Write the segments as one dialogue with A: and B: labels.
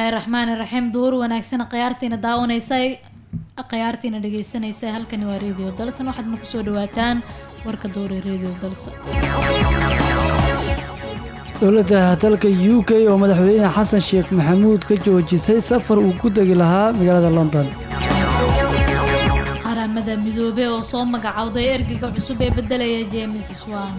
A: bismillaahi raxmaani raxiim duhur wanaagsan khiyaartiina daawanaysa khiyaartiina dhegeysanaysa halkani waa radio dalsan waxaadna kusoo dhawaataan warka duhur ee radio dalsan
B: dowladda dalka u k oo madaxweyne xasan sheekh maxamuud ka joojisay safar uu ku degi lahaa magaalada london
A: qaramada midoobe oo soo magacowday ergeyga cusub ee bedelaya james swan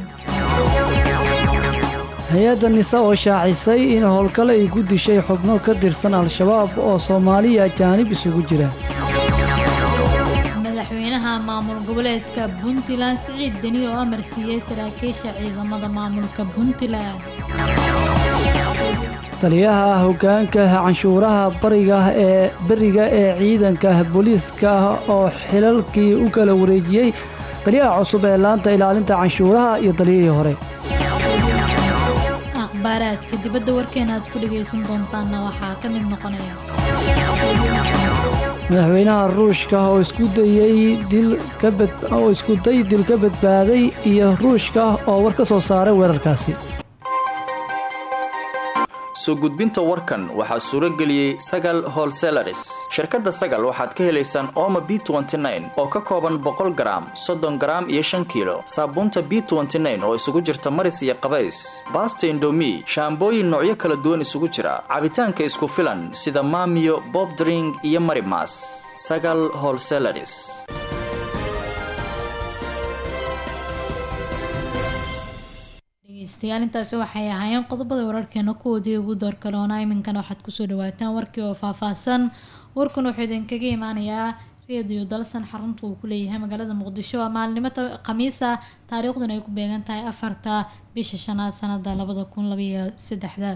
B: hay-adda nisa oo shaacisay in howlgale ay ku dishay xubno ka tirsan al-shabaab oo soomaaliya ajaanib isugu jira
A: madaxweynaha maamul goboleedka puntland siciid deni oo amar siiyey saraakiisha ciidamada maamulka puntland
B: taliyaha hoggaanka canshuuraha bariga ee beriga ee ciidanka booliiska oo xilalkii u kala wareejiyey taliyaha cusub ee laanta ilaalinta canshuuraha iyo taliyihii hore
A: akhbaaraadka dibadda warkeena aad ku dhagaysan doontaanna waxaa ka mid noqonaya
B: madaxweynaha ruushka oo isku dayey dil ka bad oo iskuday dil ka badbaaday iyo ruushka oo war ka soo saaray weerarkaasi
C: soo gudbinta warkan waxaa suuro geliyey sagal holselaris shirkadda sagal waxaad ka helaysaan ooma b oo ka kooban boqol garaam soddon garaam iyo shan kiilo saabuunta b oo isugu jirta maris iyo qabays baasta indomi shaambooyin noocyo kala duwan isugu jira cabitaanka isku filan sida maamiyo bobdring iyo marimas sagal holselaris
A: dhegeystayaal intaasi waxay ahaayeen qodobada wararkeena kuwoodii ugu doorkaloona iminkana waxaad kusoo dhawaataan warkii oo faahfaahsan warkan wuxuu idinkaga imaanayaa reediyo dalsan xarunta uu ku leeyahay magaalada muqdisho waa maalinimo khamiisa taariikhduna ay ku beegan tahay afarta bisha shanaad sanada labada kun labaiyo saddexda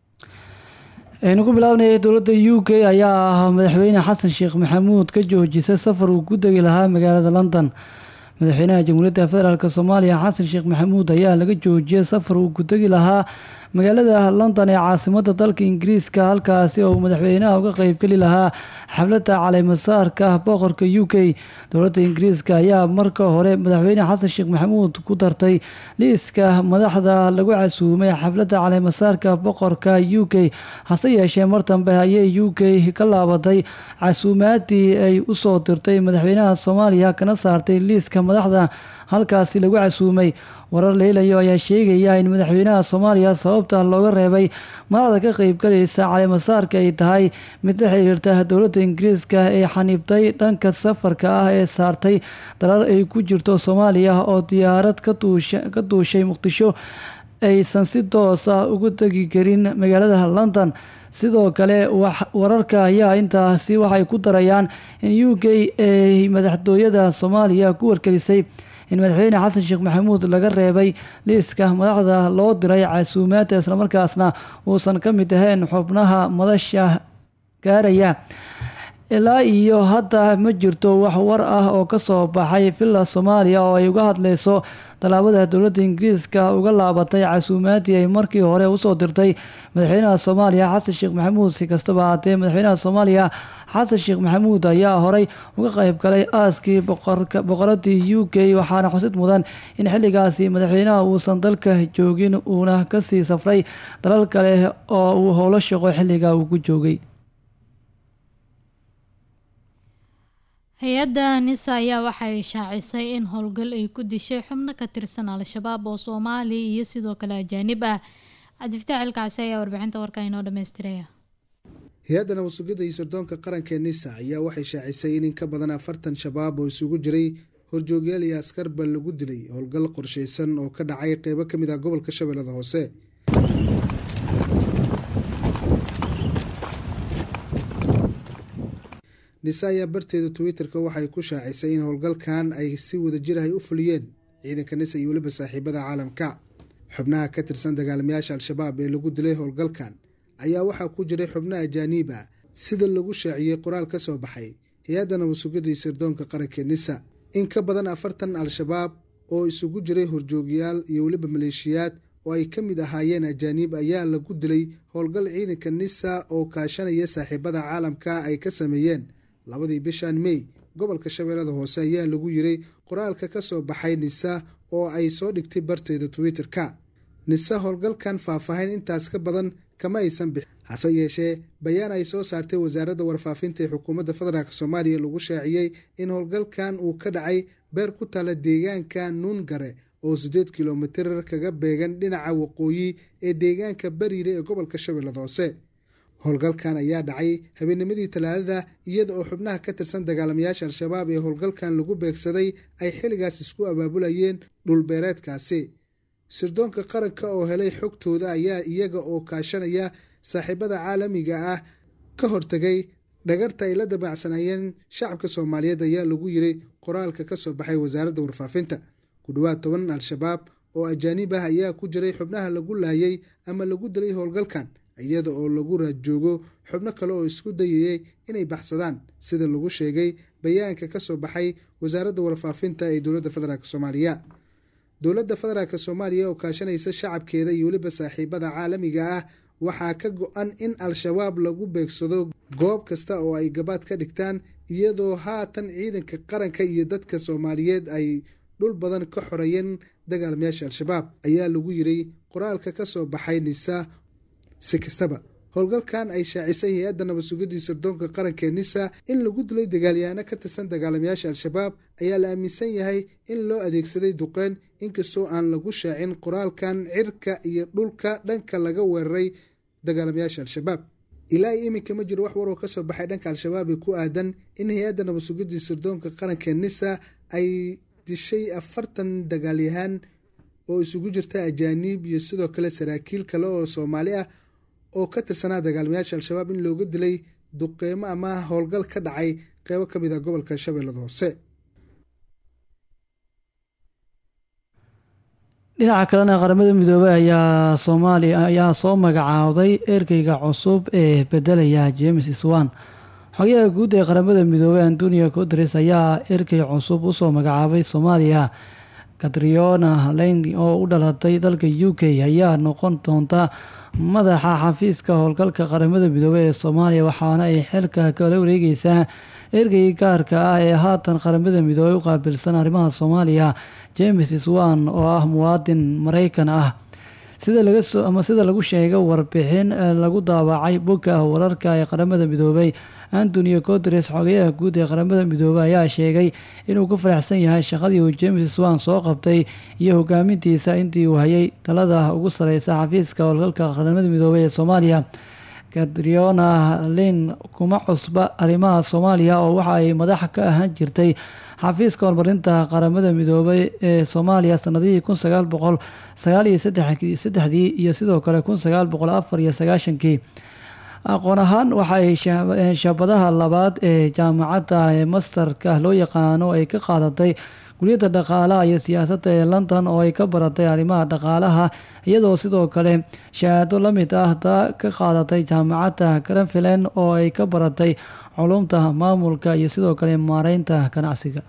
B: aynu ku bilaabnay dowladda u k ayaa madaxweyne xasan sheekh maxamuud ka joojisay safar uu ku degi lahaa magaalada london madaxweynaha jamhuuriyadda federaalk soomaaliya xasan sheekh maxamuud ayaa laga joojiyay safar uu ku degi lahaa magaalada london ee caasimada dalka ingiriiska halkaasi oo madaxweynaha uga qeybgeli lahaa xafladda caleemasaarka boqorka u k dowladda ingiriiska ayaa marka hore madaxweyne xasan sheekh maxamuud ku dartay liiska madaxda lagu casuumay xafladda caleemasaarka boqorka u k hase yeeshee mar dambe ayay u k ka laabatay casuumaadii ay usoo dirtay madaxweynaha soomaaliya kana saartay liiska madaxda halkaasi lagu casuumay warar leelayo ayaa sheegaya in madaxweynaha soomaaliya sababta looga reebay madaxda ka qeybgalaysa caleemasaarka ay tahay mid la xiriirta dowladda ingiriiska ee xaniibtay dhanka safarka ah ee saartay dalal ay ku jirto soomaaliya oo diyaarad ka duushay muqdisho aysan si toos ah ugu tegi karin magaalada london sidoo kale wararka ayaa intaasi waxay ku darayaan in u k ay madaxtooyada soomaaliya ku wargelisay in madaxweyne xasan sheekh maxamuud laga reebay liiska madaxda loo diray casuumaadda islamarkaasna uusan ka mid ahayn xubnaha madasha gaaraya ilaa iyo hadda ma jirto wax war ah oo kasoo baxay villa soomaaliya oo ay uga hadleyso tallaabada dowladda ingiriiska uga laabatay casuumaadii ay markii hore usoo dirtay madaxweynaha soomaaliya xasan sheekh maxamuud si kastaba haatee madaxweynaha soomaaliya xasan sheekh maxamuud ayaa horey uga qeyb galay aaskii boqoradii u k waxaana xusid mudan in xilligaasi madaxweynaha uusan dalka joogin uuna kasii safray dalal kale oo uu howlo shaqo xilliga uu ku joogay
A: hay-adda nisa ayaa waxay shaacisay in howlgal ay ku dishay xubno ka tirsan al-shabaab oo soomaali iyo sidoo kale ajaanib ah cabdifataax cilkaasi ayaa warbixinta warka inoo dhammaystiraya
D: hay-adda nabadsugidda iyo sirdoonka qaranka ee nisa ayaa waxay shaacisay in in ka badan afartan shabaab oo isugu jiray horjoogyaal iyo askarba lagu dilay howlgal qorshaysan oo ka dhacay qeybo ka mid ah gobolka shabeellada hoose nise ayaa barteeda twitter-ka waxay ku shaacisay in howlgalkan ay si wadajir ahay u fuliyeen ciidanka nisa iyo weliba saaxiibada caalamka xubnaha ka tirsan dagaalamayaasha al-shabaab ee lagu dilay howlgalkan ayaa waxaa ku jiray xubno ajaaniib ah sida lagu shaaciyey qoraal ka soo baxay hay-adda nabadsugidda iyo sirdoonka qaranka nisa in ka badan afartan al-shabaab oo isugu jiray horjoogyaal iyo weliba maleeshiyaad oo ay ka mid ahaayeen ajaaniib ayaa lagu dilay howlgal ciidanka nisa oo kaashanaya saaxiibada caalamka ay ka sameeyeen labadii bishan mey gobolka shabeellada hoose ayaa lagu yiray qoraalka ka soo baxay nisa oo ay soo dhigtay barteeda twitter-ka nise howlgalkan faahfaahin intaas ka badan kama aysan bixin hase yeeshee bayaan ay soo saartay wasaaradda warfaafinta ee xukuumadda federaalk soomaaliya lagu shaaciyey in howlgalkan uu ka dhacay beer ku taala deegaanka nuungare oo siddeed kilomitir kaga beegan dhinaca waqooyi ee deegaanka bariire ee gobolka shabeellada hoose howlgalkan ayaa dhacay habeennimadii talaadada iyada oo xubnaha ka tirsan dagaalamayaasha al-shabaab ee howlgalkan lagu beegsaday ay xilligaas isku abaabulayeen dhulbeereedkaasi sirdoonka qaranka oo helay xogtooda ayaa iyaga oo kaashanaya saaxiibada caalamiga ah ka hortegay dhagarta ay la dabacsanayeen shacabka soomaaliyeed ayaa lagu yiri qoraalka ka soo baxay wasaaradda warfaafinta ku dhowaad toban al-shabaab oo ajaanib ah ayaa ku jiray xubnaha lagu laayay ama lagu dilay howlgalkan iyada oo lagu raadjoogo xubno kale oo isku dayayay inay baxsadaan sida lagu sheegay bayaanka ka soo baxay wasaaradda warfaafinta ee dowladda federaalk soomaaliya dowladda federaalk soomaaliya oo kaashanaysa shacabkeeda iyo weliba saaxiibada caalamiga ah waxaa ka go-an in al-shabaab lagu beegsado goob kasta oo ay gabaad ka dhigtaan iyadoo haatan ciidanka qaranka iyo dadka soomaaliyeed ay dhul badan ka xoreeyeen dagaalamayaasha al-shabaab ayaa lagu yiri qoraalka ka soo baxay nisa si kastaba howlgalkan ay shaacisay hay-adda nabad sugidii sirdoonka qaranka ee nisa in lagu dilay dagaalyahaano ka tirsan dagaalamayaasha al-shabaab ayaa la aaminsan yahay in loo adeegsaday duqeyn inkastoo aan lagu shaacin qoraalkan cirka iyo dhulka dhanka laga weeraray dagaalamayaasha al-shabaab ilaa iyo iminka ma jiro wax waroo kasoo baxay dhanka al-shabaab ee ku aadan in hay-adda nabad sugidii sirdoonka qaranka ee nisa ay dishay afartan dagaalyahaan oo isugu jirta ajaaniib iyo sidoo kale saraakiil kale oo soomaali ah oo ka tirsanaa dagaalamayaasha al-shabaab in looga dilay duqeymo ama howlgal ka dhacay qeybo ka mid ah gobolka shabeellada hoose
B: dhinaca kalena qaramada midoobey ayaa soomaaliya ayaa soo magacaawday ergeyga cusub ee bedelaya james swan xogayaha guud ee qaramada midoobey antonio guteres ayaa ergey cusub usoo magacaabay soomaaliya katriona lane oo u dhalatay dalka u k ayaa noqon doonta madaxa xafiiska howlgalka qaramada midoobey ee soomaaliya waxaana ay xilka kala wareegeysaa ergey gaarka ah ee haatan qaramada midoobey u qaabilsan arrimaha soomaaliya james swan oo ah muwaadin mareykan ah sida laga soo ama sida lagu sheegay warbixin lagu daawacay bogga wararka ee qaramada midoobey antonio guteres xogayaha guud ee qaramada midoobey ayaa sheegay inuu ku faraxsan yahay shaqadii uu james swan soo qabtay iyo hogaamintiisa intii uu hayay talada ugu sareysa xafiiska howlgalka qaramada midoobey ee soomaaliya katriona lin kuma cusba arrimaha soomaaliya oo waxa ay madax ka ahaan jirtay xafiiska horumarinta qaramada midoobey ee soomaaliya sanadihii kun sagaal boqol sagaal iyo saddexdii iyo sidoo kale kun sagaal boqol afar iyo sagaashankii aqoon ahaan waxaay shaabadaha labaad ee jaamacadda ee masterka loo yaqaano ay ka qaadatay kuliyadda dhaqaalaha iyo siyaasadda ee london oo ay ka baratay arrimaha dhaqaalaha iyadoo sidoo kale shahaado la mid ah taa ka qaadatay jaamacadda granfilen oo ay ka baratay culumta maamulka iyo sidoo kale maareynta ganacsiga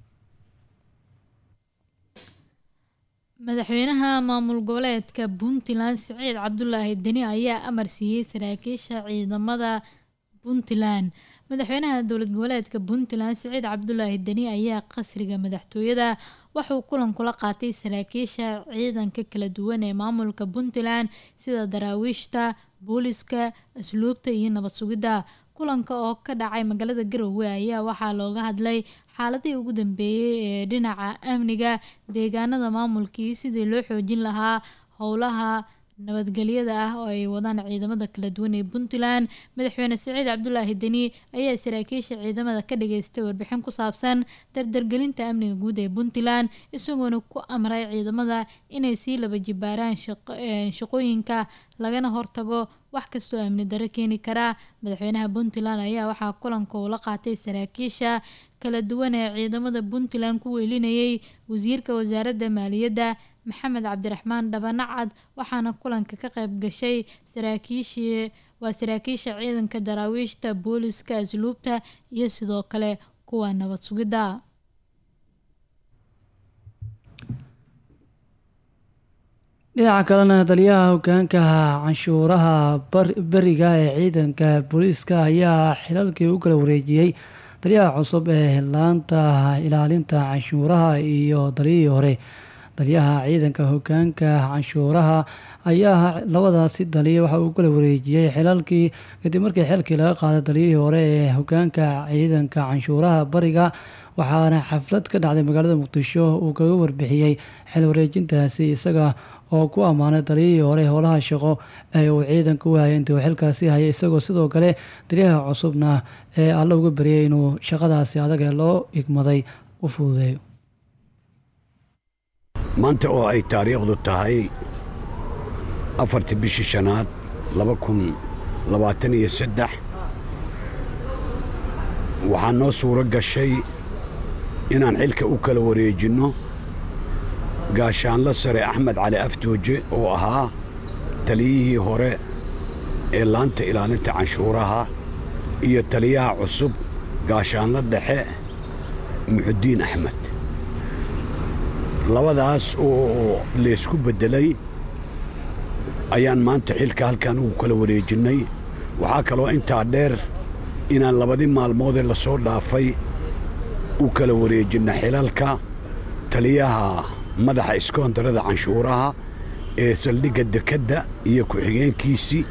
A: madaxweynaha maamul goboleedka puntland siciid cabdulaahi deni ayaa amar siiyey saraakiisha ciidamada puntland madaxweynaha dowlad goboleedka puntland siciid cabdulaahi deni ayaa qasriga madaxtooyada waxuu kulan kula qaatay saraakiisha ciidanka kala duwan ee maamulka puntland sida daraawiishta booliska asluubta iyo nabad sugidda kulanka oo ka dhacay magaalada garowe ayaa waxaa looga hadlay xaaladihii ugu dambeeyey ee dhinaca amniga deegaanada maamulka iyo sidii loo xoojin lahaa howlaha nabadgelyada ah oo ay wadaan ciidamada kala duwan ee puntland madaxweyne siciid cabdulaahi deni ayaa saraakiisha ciidamada ka dhageystay warbixin ku saabsan dardargelinta amniga guud ee puntland isagoona ku amray ciidamada inay sii laba jibaaraan shaqooyinka lagana hortago wax kastoo amni daro keeni kara madaxweynaha puntland ayaa waxaa kulanka uu la qaatay saraakiisha kala duwan ee ciidamada puntland ku weelinayay wasiirka wasaaradda maaliyadda maxamed cabdiraxmaan dhabanacad waxaana kulanka ka qayb gashay saraakiishii waa saraakiisha ciidanka daraawiishta booliska asluubta iyo sidoo kale kuwa nabad sugidda
B: dhinaca kalena taliyaha hogaanka canshuuraha beriga ee ciidanka booliiska ayaa xilalkii u kala wareejiyey taliyaha cusub ee laanta ilaalinta canshuuraha iyo taliyihii hore taliyaha ciidanka hogaanka canshuuraha ayaa labadaasi daliya waxa uu kala wareejiyey xilalkii kadib markii xilkii laga qaaday daliyihii hore ee hogaanka ciidanka canshuuraha bariga waxaana xaflad ka dhacday magaalada muqdisho uu kaga warbixiyey xil wareejintaasi isaga oo ku ammaanay daliyihii hore howlaha shaqo ee uu ciidanka u hayay intii uu xilkaasi hayay isagoo sidoo kale taliyaha cusubna ee alla uga baryay inuu shaqadaasi adag ee loo igmaday u fududeeyo
E: maanta oo ay taariikhdu tahay afartii bishii shanaad laba kun labaatan iyo saddex waxaa noo suuro gashay inaan xilka u kala wareejinno gaashaanlo sare axmed cali aftooje oo ahaa taliyihii hore ee laanta ilaalinta canshuuraha iyo taliyaha cusub gaashaanlo dhexe muxudiin axmed labadaas oo laysku beddelay ayaan maanta xilka halkan ugu kala wareejinnay waxaa kaloo intaa dheer inaan labadii maalmoodee la soo dhaafay u kala wareejinna xilalka taliyaha madaxa iskoontarada canshuuraha ee saldhigga dekedda iyo ku-xigeenkiisii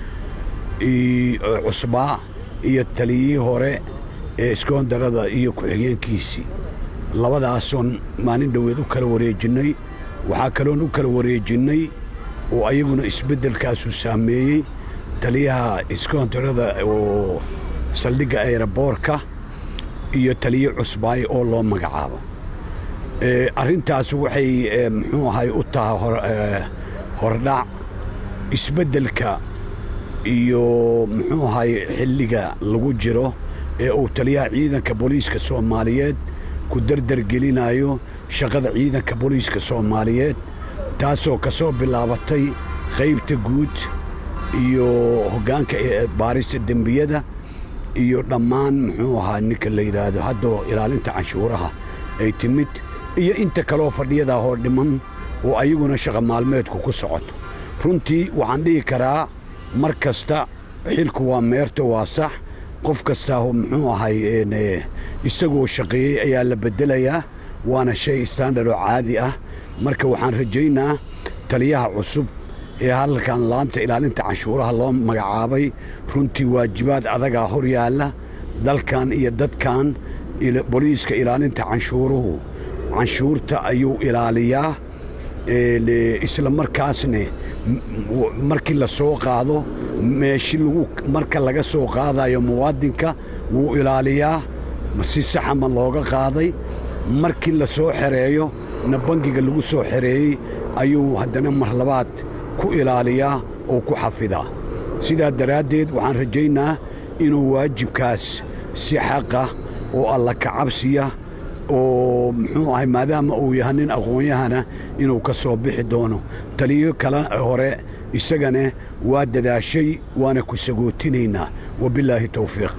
E: cusbaa iyo taliyihii hore ee iskoontarada iyo ku-xigeenkiisii labadaasoon maalin dhoweed u kala wareejinnay waxaa kaloon u kala wareejinnay oo ayaguna isbeddelkaasu saameeyey taliyaha iskoontarada oo saldhigga ayraboorka iyo taliye cusbaay oo loo magacaabo arrintaas waxay muxuu ahay u tahay hordhac isbeddelka iyo muxuu ahay xilliga lagu jiro ee uu taliyaha ciidanka booliiska soomaaliyeed ku dardargelinayo shaqada ciidanka booliiska soomaaliyeed taasoo ka soo bilaabatay qaybta guud iyo hoggaanka baarista dembiyada iyo dhammaan muxuu ahaa ninka la yidhaahdo haddoo ilaalinta canshuuraha ay timid iyo inta kaloo fadhiyadaa hoo dhiman oo ayaguna shaqa maalmeedku ku socoto runtii waxaan dhihi karaa mar kasta xilku waa meerto waa sax qof kastaa muxuu ahay isagoo shaqeeyey ayaa la beddelayaa waana shay standard oo caadi ah marka waxaan rajaynaa taliyaha cusub ee halkan laanta ilaalinta canshuuraha loo magacaabay runtii waajibaad adagaa hor yaalla dalkan iyo dadkan boliiska ilaalinta canshuuruhu canshuurta ayuu ilaaliyaa isla markaasne markii la soo qaado meeshi lagu marka laga soo qaadayo muwaadinka wuu ilaaliyaa si saxa ma looga qaaday markii la soo xereeyo na bangiga lagu soo xereeyey ayuu haddana mar labaad ku ilaaliyaa oo ku xafidaa sidaa daraaddeed waxaan rajaynaa inuu waajibkaas si xaqa oo alla kacabsiya oo muxuu ahay maadaama uu yahay nin aqoon-yahana inuu ka soo bixi doono taliyo kale hore isagana waa dadaashay waana ku sagootinaynaa wabilaahi towfiiq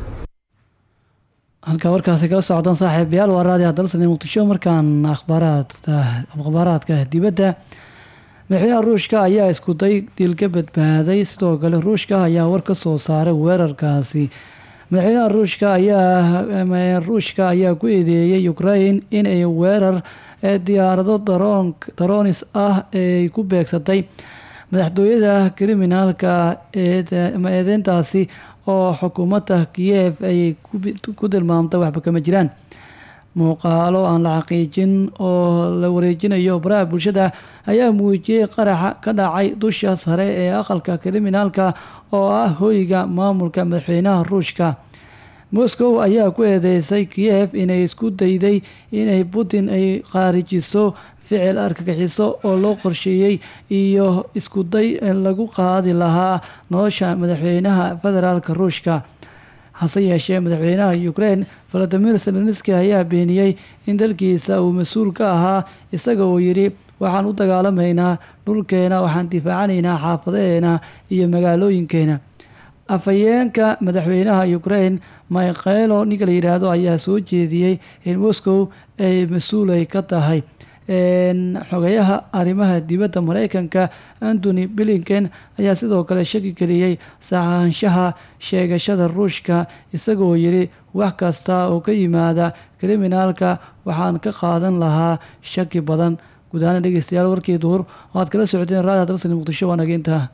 B: halkaa warkaasi kala socdaan saaxiibayaal waa raadiyaha dalsane muqdisho markaan akhbaaraadka akhbaaraadka dibadda madaxweynaha ruushka ayaa iskuday dil ka badbaaday sidoo kale ruushka ayaa war ka soo saaray weerarkaasi madaxweynaha ruushka ayaa ruushka ayaa ku eedeeyey ukrain inay weerar diyaarado daroonis ah ay ku beegsatay madaxtooyada kriminaalka eedeyntaasi oo xukuumadda kiyev ay ku tilmaamtay waxba kama jiraan muuqaalo aan la xaqiijin oo la wareejinayo baraha bulshada ayaa muujiyey qaraxa ka dhacay dusha sare ee aqalka kriminaalka oo ah hoyga maamulka madaxweynaha ruushka moscow ayaa ku eedeysay kiyev inay isku dayday inay putin ay qaarijiso ficil argagixiso oo loo qorsheeyey iyo iskuday lagu qaadi lahaa nolosha madaxweynaha federaalka ruushka hase yeeshee madaxweynaha ukraine valadimir zelenski ayaa beeniyey in dalkiisa uu mas-uul ka ahaa isaga oo yidhi waxaan u dagaalamaynaa dhulkeena waxaan difaacanaynaa xaafadaheena iyo magaalooyinkeena afhayeenka madaxweynaha ukraine mikhelo ninka la yidhaahdo ayaa soo jeediyey in moscow ay mas-uulay ka tahay xogayaha arrimaha dibadda mareykanka antony blinken ayaa sidoo kale shaki geliyey saxaanshaha sheegashada ruushka isagoo yidhi wax kasta oo ka yimaada kriminaalka waxaan ka qaadan lahaa shaki badan guud ahaan dhegeystayaal warkii duhur oo aad kala socoteen raadiha dalsan muqdisho waa nageyntaa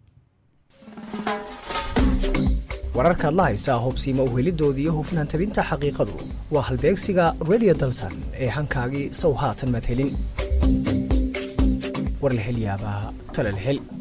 F: wararkaad la haysaa hubsiima uhelidoodii iyo hufnaan tabinta xaqiiqadu waa halbeegsiga radio dalsan ee hankaagii sow haatan maad helin war la hel yaabaa tale la hel